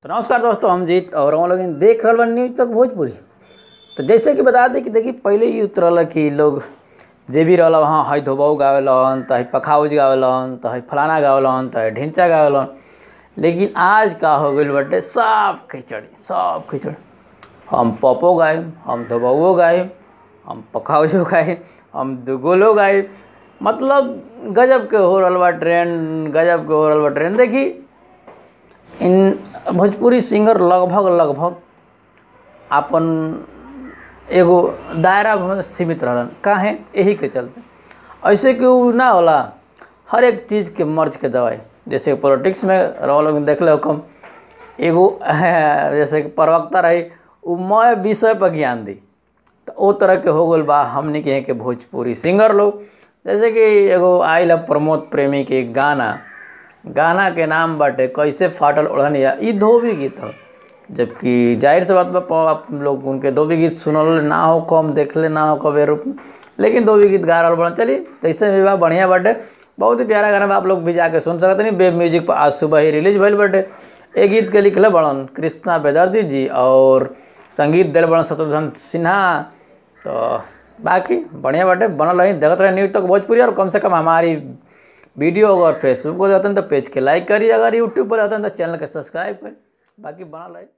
तो नमस्कार दोस्तों हम जीत और हम लोग देख रहे बन न्यूज तक भोजपुरी तो जैसे कि बता दें कि देखिए पहले ही उतरल कि लोग जे भी रहल वहाँ हई धोबाऊ गावेलन तो हई पखाउज गावेलन तो हई फलाना गावेलन तो हई ढिंचा गावेलन लेकिन आज का हो गई बटे सब खिचड़ी सब खिचड़ी हम पपो गायब हम धोबाऊ गायब हम पखाउजो गायब हम दुगोलो गायब मतलब गजब के हो रहल बा ट्रेंड गजब के हो रहल बा ट्रेंड देखी इन भोजपुरी सिंगर लगभग लगभग अपन एगो दायरा में सीमित रहलन काहे यही के चलते ऐसे कि उ ना होला हर एक चीज़ के मर्ज के दवाई जैसे पॉलिटिक्स में रहो लोग देख लो कम एगो जैसे कि प्रवक्ता रही उ मय विषय पर ज्ञान दी तो ओ तरह के हो गल बा हमने के यहाँ के भोजपुरी सिंगर लोग जैसे कि एगो आइल प्रमोद प्रेमी के गाना गाना के नाम बाटे कैसे फाटल ओढ़निया ई धोबी गीत ह जबकि जाहिर सी बात बा आप लोग उनके धोबी गीत सुनल ना हो कम देखले ना हो कबे रूप में लेकिन धोबी गीत गा रहल बड़ा चलिए कैसे भी बा बढ़िया बाटे बहुत ही प्यारा गाना बा आप लोग भी जाके सुन सकते नहीं वेब म्यूजिक पर आज सुबह ही रिलीज भइल बाटे ए गीत के लिखले बड़न कृष्णा बेदर्जी जी और संगीत दिल बड़न शत्रुघ्न सिन्हा तो बाकी बढ़िया बाटे बनल रही देखते रहे न्यूज तक भोजपुरी और कम से कम हमारी वीडियो अगर फेसबुक पर जाते हैं तो पेज के लाइक करिए अगर यूट्यूब पर जाते हैं तो चैनल के सब्सक्राइब करिए बाकी बनल रही